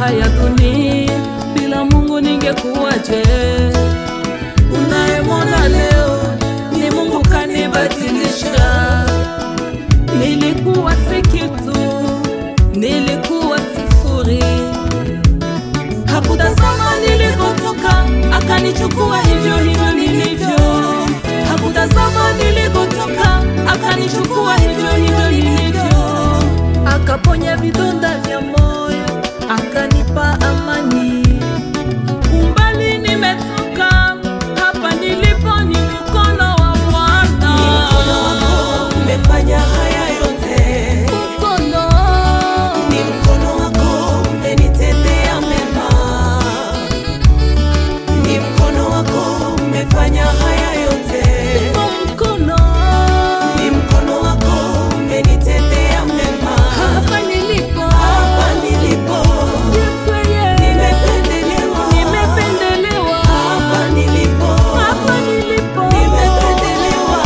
raha ya dunia. Bila Mungu ningekuwaje? Unayemwona leo ni Mungu kanibadilisha. Nilikuwa si kitu, nilikuwa sifuri. Hakutazama nilikotoka, akanichukua hivyo hivyo nilivyo. Hakutazama nilikotoka, akanichukua hivyo hivyo nilivyo. Akaponya vidonda vya moyo, akanipa amani. Umbali nimetoka, hapa nilipo ni mkono wa Bwana. Mkono wako umefanya haya yote, Mkono ni mkono wako umenitendea mema, ni mkono wako umefanya haya yote, mkono ni mkono wako umenitendea mema. hapa nilipo Hapa nilipo Yesu yeye. nimependelewa, Nimependelewa hapa nilipo hapa nilipo nimependelewa.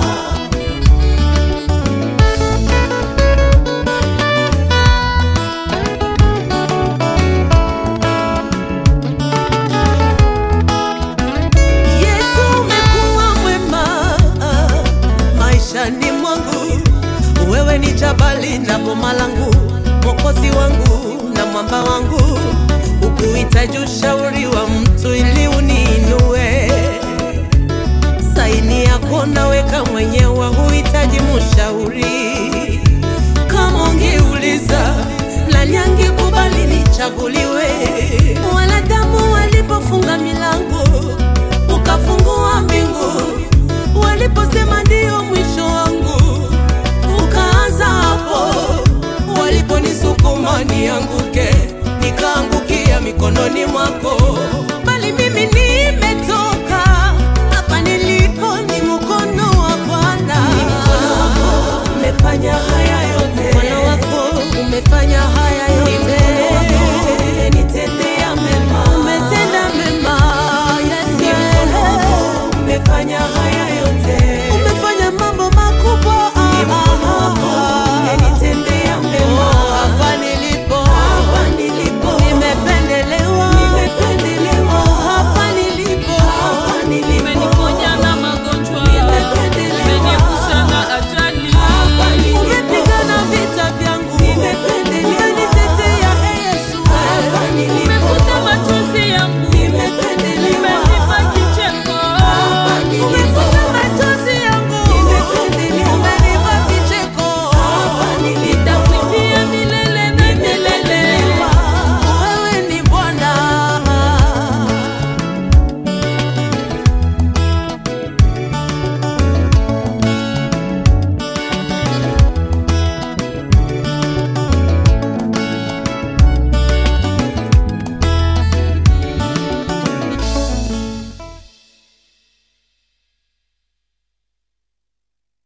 Yesu umekuwa mwema maishani mwangu, wewe ni jabali na boma langu, mwokozi wangu na mwamba wangu. Ukuhitaji ushauri wa mtu ili uniinue, saini yako naweka mwenyewe, huhitaji mshauri. Kama ungeuliza nani angekubali nichaguliwe, wanadamu walipofunga milango ukafungua mbingu, waliposema ndio mwisho wangu, ukaanza hapo. Waliponisukuma nianguke, nikaangukia mikononi mwako.